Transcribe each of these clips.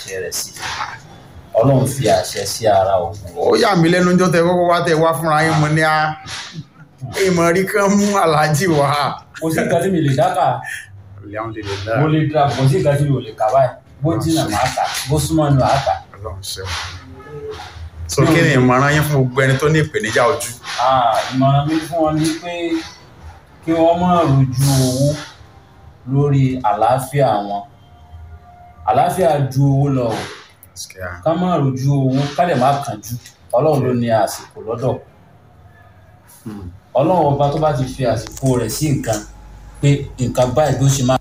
àṣẹ rẹ̀ sí ọlọ́run fi àṣẹ sí ara ògùn ó yà mí lẹ́nu jọ́ tẹ kọ́kọ́ wá tẹ wá fúnra yín mo ní a ìmọ̀ rí kán mú aláàjì wá. kò sí nǹkan tí mi lè dákà Alhamdulillah. mo lè dra kò sí nǹkan tí mi ò lè kà báyìí bó jìnnà máa kà bó súnmọ́ ni màá kà Ọlọ́run ṣeun. so kí ni ìmọ̀ràn yín fún gbogbo ẹni tó ní ìpèníjà ojú. Ah, ìmọ̀ràn mi fún wọn ni pé kí wọ́n má rojú owó lórí àlàáfíà wọn àlàáfíà ju owó lọ o ká má rojú owó ká dẹ̀ má kánjú ọlọ́run ló ní àsìkò lọ́dọ̀ ọlọ́run ọba tó bá ti fi àsìkò rẹ̀ sí nǹkan pé nǹkan báyìí ló ṣe máa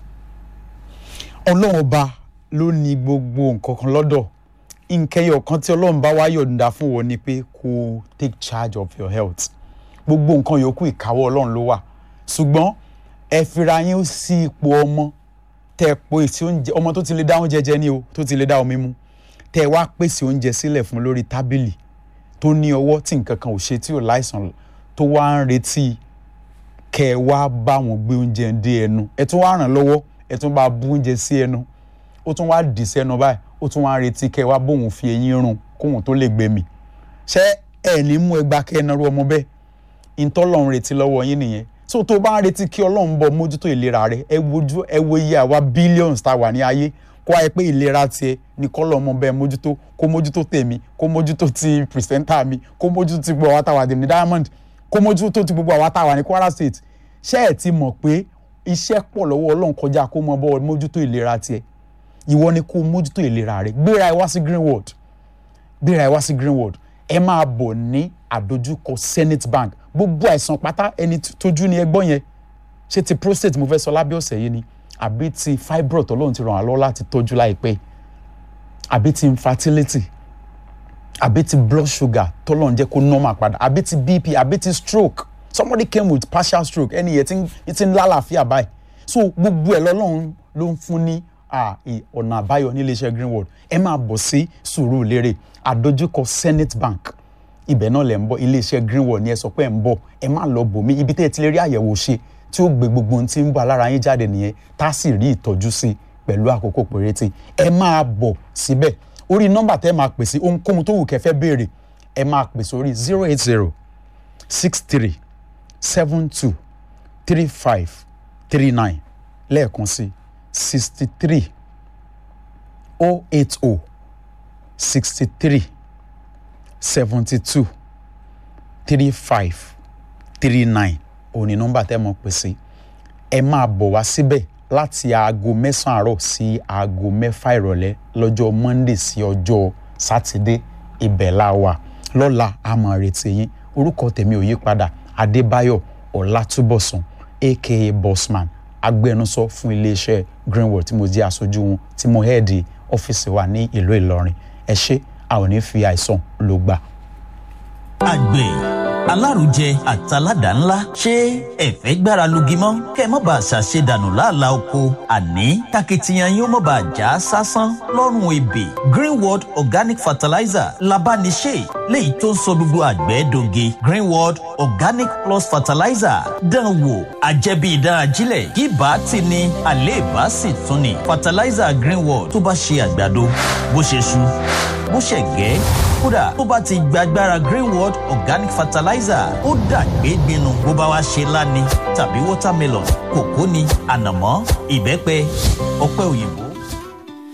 ọlọ́run ọba ló ní gbogbo nǹkan kan lọ́dọ̀ nkẹyọ kan tí ọlọ́run bá wá yọ̀ǹda fún wọn ni pé kó take charge of your health gbogbo nǹkan yòókù ìkáwọ́ ọlọ́run ló wà ṣùgbọ́n ẹ fira yín sí ipò ọmọ tẹ po èsì oúnjẹ ọmọ tó ti lè dá oúnjẹ jẹ ní o tó ti lè dá omi mu tẹ wá pèsè oúnjẹ sílẹ̀ fún lórí tábìlì tó ní ọwọ́ tí nǹkan kan ò ṣe tí ò láìsàn tó wá ń retí kẹ ẹ wá bá wọn gbé oúnjẹ dé ẹnu ẹ tún wá ràn lọ́wọ́ ẹ tún bá bú oúnjẹ sí ẹnu ó tún wá dì sẹ́nu báyìí ó tún wá ń retí kẹ ẹ wá bóun fi eyín rún kóun tó lè gbé mi ṣé ẹ ní mú ẹgbàá kẹ ẹ narú ọmọ bẹ́ẹ̀ ìtọ́lọ́run retí lọ́wọ́ yín nìyẹn so tó bá ń retí kí ọlọ́run bọ̀ mójútó ìlera rẹ ẹ wojú ẹ wo iye àwa billions tá a wà ní ayé kó wáyé pé ìlera tiẹ̀ ní kọ́lọ́ ọmọ bẹ́ẹ̀ mójútó kó mójútó tèmi kó mójútó ti pìrìsẹ́ńtà mi kó mójútó ti gbogbo àwa tá a wà ní diamond kó mójútó ti gbogbo àwa tá a wà ní kwara state ṣé ẹ ti mọ̀ pé iṣẹ́ pọ̀ lọ́wọ́ ọlọ́run kọjá kó mọ bọ́ mójútó ìlera tiẹ̀ ìwọ ni kó mójútó ìlera rẹ gbéra ẹ wá sí greenwood gbéra ẹ wá sí greenwood ẹ máa bọ̀ ní àdójúkọ senate bank gbogbo àìsàn pátá ẹni tójú ni ẹgbọ́n yẹn ṣé ti prostate mo fẹ́ sọ lábẹ́ ọ̀sẹ̀ yìí ni àbí ti fibroid ọlọ́run ti ràn wá lọ́wọ́ láti tọ́jú láìpẹ́ àbí ti infertility àbí ti blood sugar tọ́lọ́run jẹ́ kó normal padà àbí ti bp àbí ti stroke somebody came with partial stroke ẹni yẹn ti ń lálàáfíà báyìí so gbogbo ẹ̀ lọ́lọ́run ló ń fún ní ọ̀nà àbáyọ ní iléeṣẹ́ greenwood ẹ máa bọ̀ sí Sùúrùlérè àdójúkọ senate bank ibẹ̀ náà lẹ̀ ń bọ̀ iléeṣẹ́ greenwood ni ẹ sọ pé ẹ̀ ń bọ̀ ẹ má lọ bòmí ibi tẹ́ ẹ ti lè rí àyẹ̀wò ṣe tí ó gbé gbogbo ohun tí ń bọ̀ lára yín jáde nìyẹn tá a sì rí ìtọ́jú sí pẹ̀lú àkókò péréte ẹ máa bọ̀ síbẹ̀ orí nọ́mbà tẹ́ ẹ máa pè sí ohunkóhun tó wù kẹ́ fẹ́ béèrè ẹ máa pè sórí zero eight zero six three seven two three five three nine lẹ́ẹ̀kan sí sixty three oh eight oh sixty three seventy two three five three nine òní nọ́mbà tẹ́ mọ̀ pè sí ẹ máa bọ̀ wá síbẹ̀ láti aago mẹ́sàn-án àárọ̀ sí aago mẹ́fà ìrọ̀lẹ́ lọ́jọ́ monday sí ọjọ́ sátidé ibẹ̀ la wà lọ́la a máa retí yín orúkọ tèmi ò yí padà adébáyọ̀ ọlátúbọ̀sùn aka bossman agbẹnusọ fún iléeṣẹ́ greenwood tí mo jẹ́ aṣojú wọn tí mo hẹ́ẹ̀dì ọ́fíìsì wa ní ìlú ìlọrin ẹ ṣé a ò ní fi àìsàn ló gbà. àgbẹ̀ alárùjẹ àtàládà ńlá ṣé ẹ̀fẹ́ gbára lugi mọ́ kẹ́ ẹ má bàa ṣàṣedànù láàlá oko àní takitiyan yóò má bàa já sásán lọ́rùn ebè greenworld organic fertilizer labániṣe léyìí tó ń sọ gbogbo àgbẹ̀ doge greenworld organic plus fertilizer dán wò àjẹbí ìdán ajílẹ̀ kí bá ti ní àléèbá sì tún ní fertilizer greenworld tó bá ṣe àgbàdo bó ṣe ṣu bó ṣe gẹ́ kódà tó bá ti gbàgbára greenworld organic fertilizer ó dàgbé gbinu bó bá wá ṣe láni tàbí watermelon kòkó ni ànàmọ́ ìbẹ́pẹ ọ̀pẹ òyìnbó